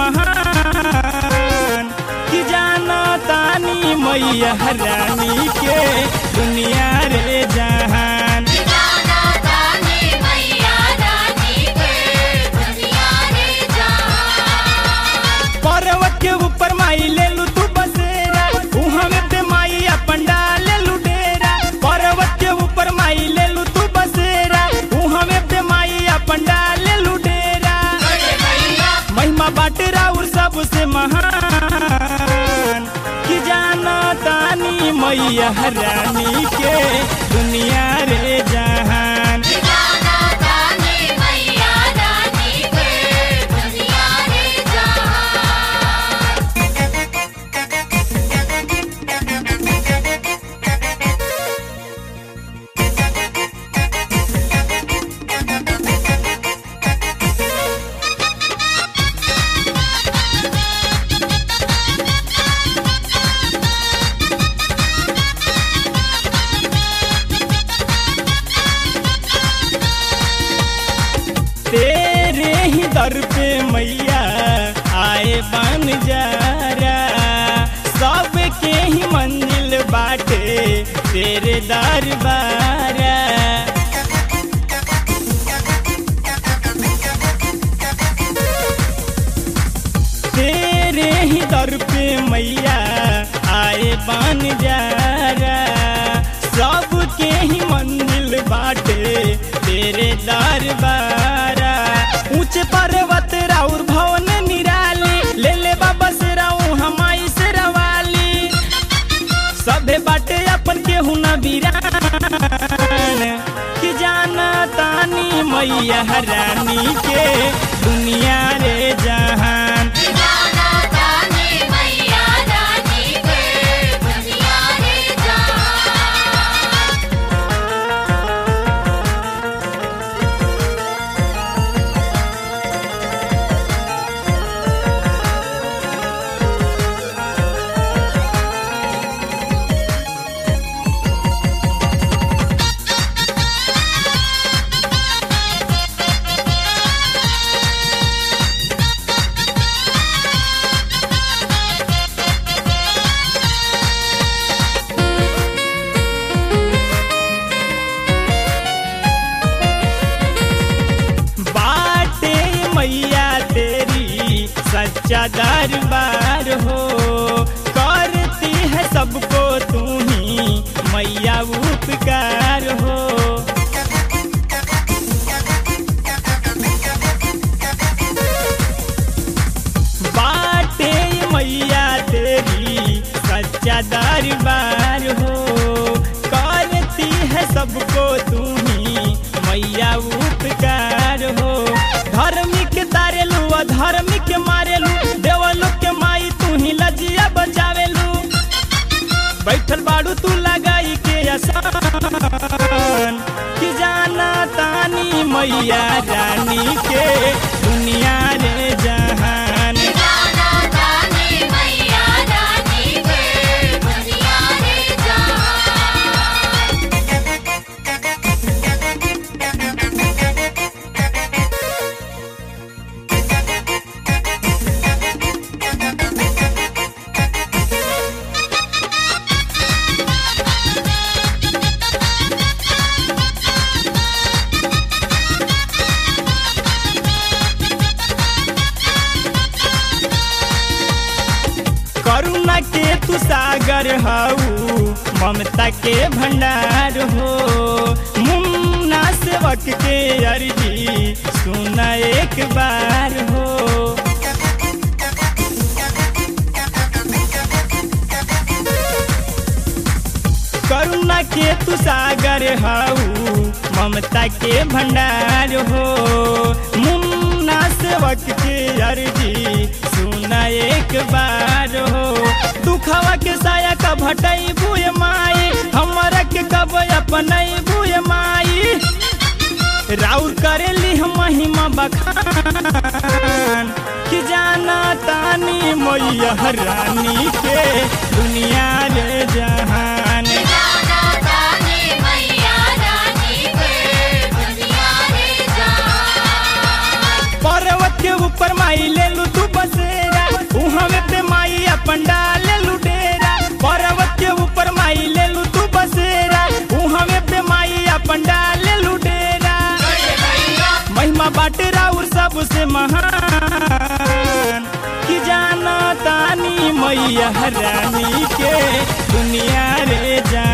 महान कि जाना तानी मैया रानी के दुनिया रे जहान जाना ताने मैया रानी के दुनिया रे जहान पर्वत के ऊपर माई ले लू तू बसेरा उहाँ में पे माई अपन डाले लू डेरा पर्वत के ऊपर माई ले लू तू बसेरा उहाँ में पे माई अपन डाले लू डेरा महिमा बाटे राउर सबसे महान कि जाना तानी मैया रानी के दुनिया रे जहान जाना ताने मैया रानी के दुनिया रे जहान तेरे ही दर पे मैया आए बन जारा सबके ही मंजिल बाटे तेरे दरबारा तेरे ही दर पे मैया आए बन जारा सबके ही मंजिल बाटे तेरे दरबारा ऊंचे पर्वत राउर भवन निराली ले ले बाबा से राऊ हमाई से रवाली सभे बाटे अपन केहू न बीरान कि जाना तानी मैया रानी के दुनिया रे जहान जाना ताने मैया रानी के दुनिया रे जहान बाटे मैया तेरी सच्चा दरबार हो करती है सबको तू ही मैया उपकार हो बाटे मैया तेरी सच्चा दरबार हो करती है सबको तू ही मैया उपकार हो धार्मिक तारेलू अधार्मिक मारेलू देवलू के माई तू ही लजिया बचावेलू बैठल बाड़ू तू लगाई के आसान कि जाना तानी मैया रानी के दुनिया रे जहान जाना ताने मैया रानी के दुनिया रे जहान करुणा के तू सागर हऊ ममता के भंडार हो मुन्ना सेवक के अर्जी सुना एक बार हो करुणा के तू सागर हऊ ममता के भंडार हो मुन्ना सेवक के अर्जी सुना एक बार हो दुखवा के साया का भटई बुए माई हमरा के कब अपनई बुए माई राउर करेली हम महिमा बखान कि जाना तानी मैया रानी के दुनिया रे जहान जाना ताने मैया रानी के दुनिया रे जहान पर्वत के ऊपर माई ले लू तू बसे महिमा बाटे राउर सबसे महान कि जाना तानी मैया रानी के दुनिया रे जान